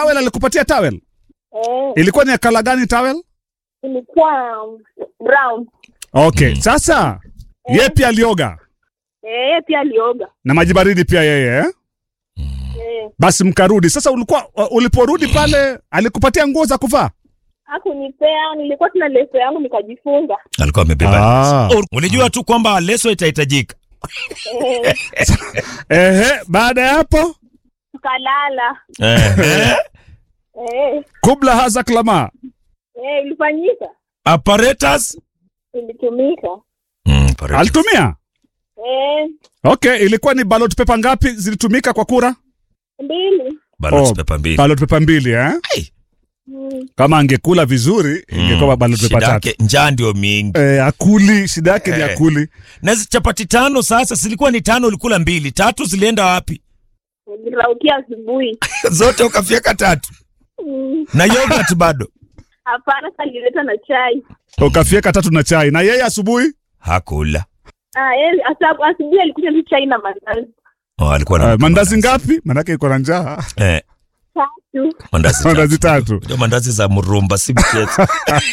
towel alikupatia towel? Eh, Ilikuwa ni ya kala gani towel? ilikuwa um, brown. Okay, sasa yeye pia alioga Eh, yeye pia alioga. na maji baridi pia yeye eh? Eh, Basi mkarudi. Sasa ulikuwa uliporudi pale alikupatia nguo za kuvaa? hakunipea, nilikuwa tuna leso yangu nikajifunga. alikuwa amebeba Ah. leso. Ulijua tu kwamba leso itahitajika. Eh, Ehe, baada ya hapo tukalala. Ehe. Eh, kubla haza klama. eh, ilifanyika, Apparatus. ilitumika. Mm, apparatus. Alitumia? Eh, Okay, ilikuwa ni ballot paper ngapi zilitumika kwa kura? mbili. Ballot Oh, paper mbili. Ballot paper mbili eh? Ai, Mm, Kama angekula vizuri ingekuwa ballot paper shida tatu. yake njaa ndio mingi. Eh, akuli, shida yake ni Eh. akuli. Na hizi chapati tano sasa zilikuwa ni tano, ulikula mbili, tatu zilienda wapi? niliraukia asubuhi. Zote ukafyeka tatu Mm, na yogurt bado Hapana, sasa nilileta na chai. Ukafieka tatu na chai. Na yeye asubuhi? hakula. Ah, yeye asa- asubuhi alikuja tu chai na mandazi Oh, alikuwa na Uh, mandazi ngapi? Manake iko na njaa. Eh, tatu. mandazi Mandazi tatu. tatu. Ndio mandazi za mrumba si mchezo.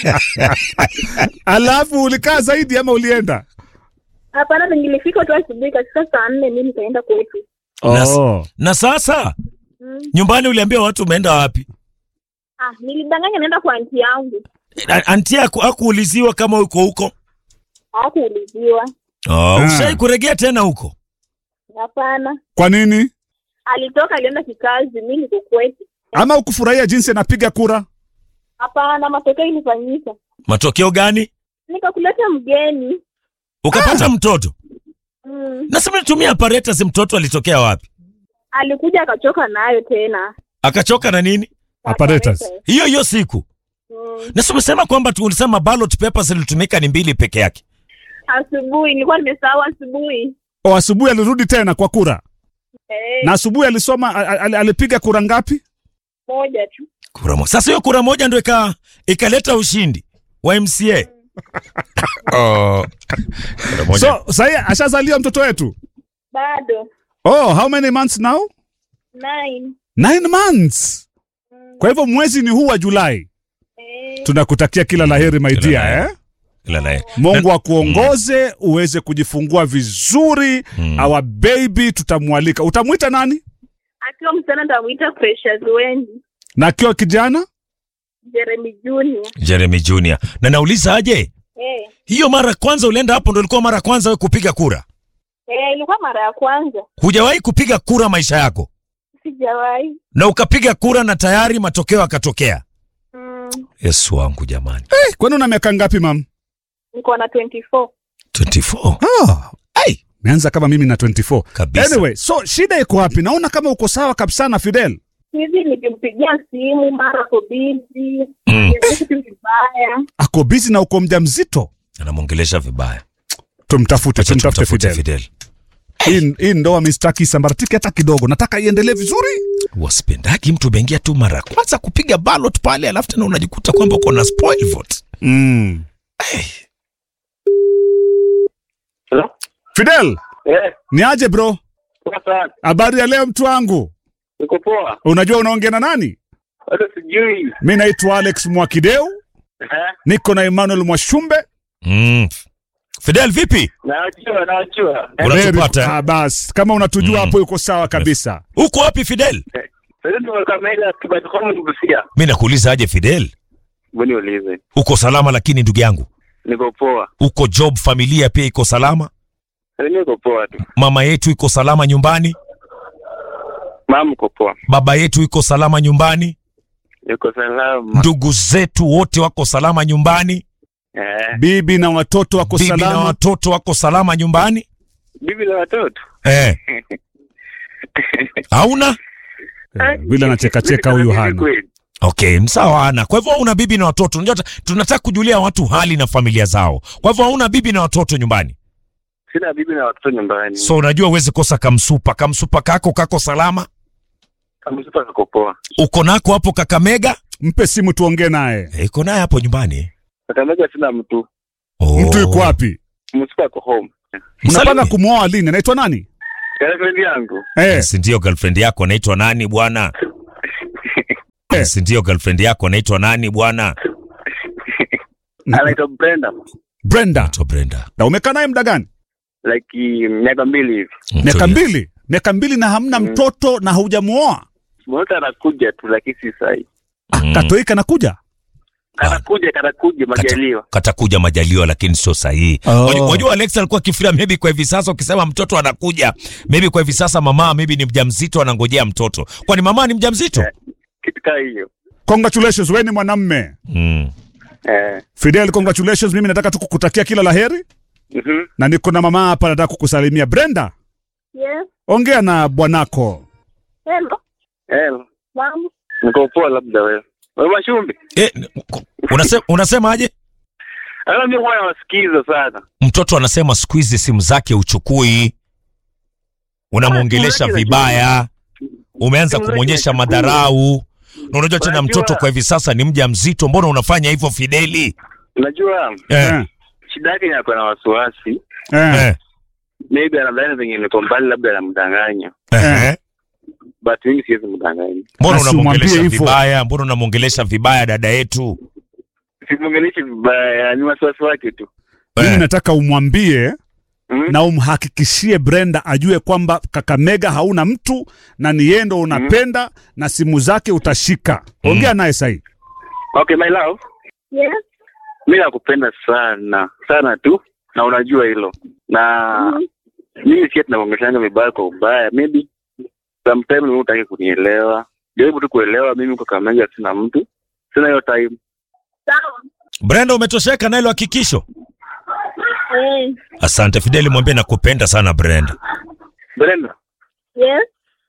Alafu ulikaa zaidi ama ulienda? Hapana, nilifika tu asubuhi katika saa nne, mimi nikaenda kwetu. Oh. na sasa Mm. nyumbani uliambia watu umeenda wapi? Ah, nilidanganya naenda kwa anti yangu, A- Anti yako hakuuliziwa kama uko huko? hakuuliziwa. Oh, Ah. ushai kuregea tena huko? Hapana, Kwa nini? alitoka alienda kikazi, mimi niko kwetu. Ama ukufurahia jinsi anapiga kura? Hapana, matokeo ilifanyika, Matokeo gani? nikakuleta mgeni. Ukapata mtoto? Mm. Nasema nitumia apparatus, mtoto alitokea wapi? Alikuja akachoka nayo tena Akachoka na nini? Apparatus. Akaleta. Hiyo hiyo siku. Mm. Na si umesema kwamba tu ulisema ballot papers zilitumika ni mbili peke yake. Asubuhi nilikuwa nimesahau asubuhi. O, asubuhi alirudi tena kwa kura. Eh, Na asubuhi alisoma a- a- alipiga kura ngapi? moja tu. Kura moja. Sasa hiyo kura moja ndio ika ikaleta ushindi wa MCA. oh. Kura moja. So, sasa ashazaliwa mtoto wetu. Bado Oh, how many months now? nine. Nine months. Kwa hivyo mwezi ni huu wa Julai. Eh, Tunakutakia kila laheri my Kila dear, laheri. eh? Ila naye. Mungu akuongoze uweze kujifungua vizuri. Mm. Our baby tutamwalika. Utamwita nani? akiwa msichana nitamuita Precious Wendy, Na akiwa kijana? Jeremy Junior. Jeremy Junior. Na nauliza aje? Eh, Hiyo mara ya kwanza ulienda hapo ndio ilikuwa mara ya kwanza wewe kupiga kura? eh, ilikuwa mara ya kwanza, Hujawahi kupiga kura maisha yako? sijawahi. Na ukapiga kura na tayari matokeo yakatokea. Mm, Yesu wangu jamani. Eh, kwani una miaka ngapi mam? niko na 24. 24. Oh, Ai, meanza kama mimi na 24. kabisa. Anyway, so shida iko wapi? Naona kama uko sawa kabisa na Fidel. Hivi nikimpigia simu mara ko busy, Mm. kitu vibaya. Ako busy na uko mjamzito. Anamwongelesha vibaya. Tumtafute, Acha tumtafute tumtafute Fidel. Fidel. Hii hii ndoa mistaki sambaratiki hata kidogo. Nataka iendelee vizuri. Wasipendagi mtu bengia tu mara ya kwanza kupiga ballot pale, alafu tena unajikuta kwamba uko na spoil vote. Mm. Hello? Fidel, Eh, ni aje bro? poa sana. Habari ya leo mtu wangu. Niko poa. Unajua unaongea na nani? Bado sijui. Mi naitwa Alex Mwakideu, Eh, niko na Emmanuel Mwashumbe. Mm. Fidel vipi? najua, najua. Eh, Unatupata? Ah, bas kama unatujua Mm. hapo yuko sawa kabisa. Uko wapi Fidel? Sasa ndio Kakamega kibadi kwa Mbusia. Mimi nakuuliza aje Fidel? Mbona ulize? Uko salama lakini ndugu yangu. Niko poa. Uko job, familia pia iko salama? Sasa niko poa tu. Mama yetu iko salama nyumbani? Mama uko poa. Baba yetu iko salama nyumbani? Niko salama. Ndugu zetu wote wako salama nyumbani? Eh, Bibi na watoto wako Bibi na salama. watoto wako salama nyumbani? bibi na watoto. Eh. Hauna? Eh, Vile anachekacheka huyu Bibi hana. kweli. Okay, msawa hana. Kwa hivyo hauna bibi na watoto. Unajua ta- tunataka kujulia watu hali na familia zao. Kwa hivyo hauna bibi na watoto nyumbani. Sina bibi na watoto nyumbani. So unajua uwezi kosa kamsupa. Kamsupa kako kako salama. Kama super niko poa. Uko nako hapo Kakamega? Mpe simu tuongee naye. Eh, Iko naye hapo nyumbani. Kakamega sina mtu. Oh. Mtu yuko wapi? Msupa ako home. Mnapanga Msalimie. kumwoa lini? Anaitwa nani? Girlfriend yangu. Eh, Si ndio girlfriend yako anaitwa nani bwana? Eh. si ndio girlfriend yako anaitwa nani bwana? anaitwa Brenda Brenda. Anaitwa Brenda. Na umekaa naye muda gani? like miaka mbili hivi Miaka Mtulia. mbili. Miaka mbili na hamna Mm. mtoto na haujamuoa. mmoja anakuja tu lakini si sahi Mm. Katoi kanakuja. kanakuja kanakuja majaliwa katakuja majaliwa lakini sio sahihi. Oh. Wajua- Wajua Alex alikuwa akifikiria maybe kwa hivi sasa ukisema mtoto anakuja, maybe kwa hivi sasa mama maybe ni mjamzito anangojea mtoto. Kwani mama ni mjamzito? Eh. kitu kaa hiyo Congratulations, wewe ni mwanamme. Mm. eh. Fidel, congratulations. Mimi nataka tu kukutakia kila laheri mhm. na niko na mama hapa nataka kukusalimia. Brenda, Yes. ongea na bwanako. Hello. Eh, Mama. niko poa labda wewe wewe mashumbi Eh, unasema unasemaje? ana mimi huwa nawasikiza sana Mtoto anasema siku hizi simu zake uchukui, unamwongelesha Ah, vibaya, umeanza Simu zake kumwonyesha hachukui. madharau, na unajua tena Unajua- mtoto kwa hivi sasa ni mja mzito. Mbona unafanya hivyo Fideli? unajua Eh, Eh, shida yake ni ako na wasiwasi eh, eh, maybe anadhani venye niko mbali labda anamdanganya eh. but mimi siwezi mdanganya Mbona Basi unamwongelesha umwambie hivyo. vibaya? Mbona unamwongelesha vibaya dada yetu? simwongeleshi vibaya ni wasiwasi wake tu Mimi Eh. nataka umwambie mm? na umhakikishie Brenda ajue kwamba Kakamega hauna mtu na ni yeye ndo unapenda na simu zake utashika. Ongea naye sahii. okay my love Yes. mi nakupenda sana sana tu na unajua hilo na Mhm. mimi sikia tunaongeshanga vibaya kwa ubaya maybe sometime mimi utaki kunielewa jaribu tu kuelewa mimi kwa kamega sina mtu sina hiyo time Sawa. Brenda, umetosheka na hilo hakikisho? Eh. Asante Fideli, mwambie nakupenda sana Brenda. Brenda Yes.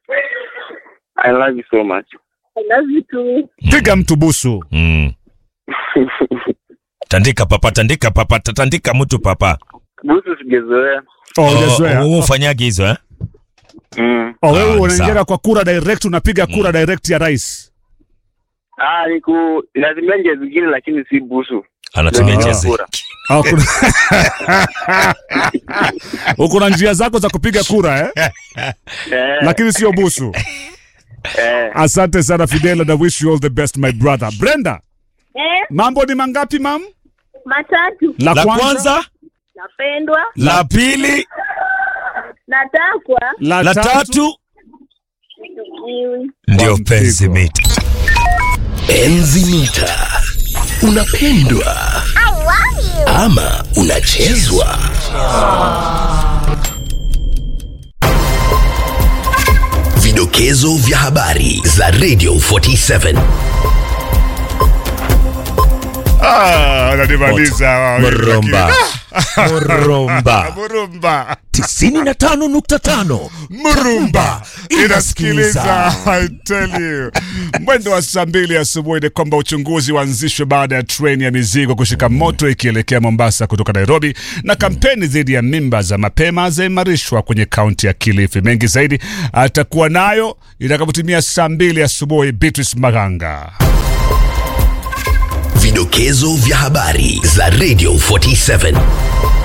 I love you so much I love you too. Piga mtu busu. Mm. Tandika papa, tandika papa, tandika mtu papa. busu sigezoea Oh, hujazoea. wewe ufanyagi hizo eh? mm. Oh, wewe Ah, unaingia sawa. kwa kura direct, unapiga kura direct ya rais. ah niku lazimia njia zingine lakini si busu Anatumia Ah. njia zi- Kura. Ah, kuna- Uko na njia zako za kupiga kura eh? eh, Lakini sio busu. eh. Asante sana Fidel and I wish you all the best my brother. Brenda, Eh. mambo ni mangapi mam? Matatu. La, La kwanza, Napendwa. la pili, Natakwa. la, la tatu, tatu Nichukiwi. ndio Kwa penzi mpigo. mita. Enzi mita unapendwa ama unachezwa vidokezo vya habari za radio 47 Ah, ananimaliza. Murumba. Murumba. Murumba. 95.5 Murumba inasikiliza. Inasikiliza. I tell you. Mwendo wa saa mbili asubuhi ni kwamba uchunguzi uanzishwe baada ya treni ya mizigo kushika moto ikielekea Mombasa kutoka Nairobi, na kampeni dhidi ya mimba za mapema zaimarishwa kwenye kaunti ya Kilifi. Mengi zaidi atakuwa nayo itakapotimia saa mbili asubuhi. Beatrice Maganga. vidokezo vya habari za radio 47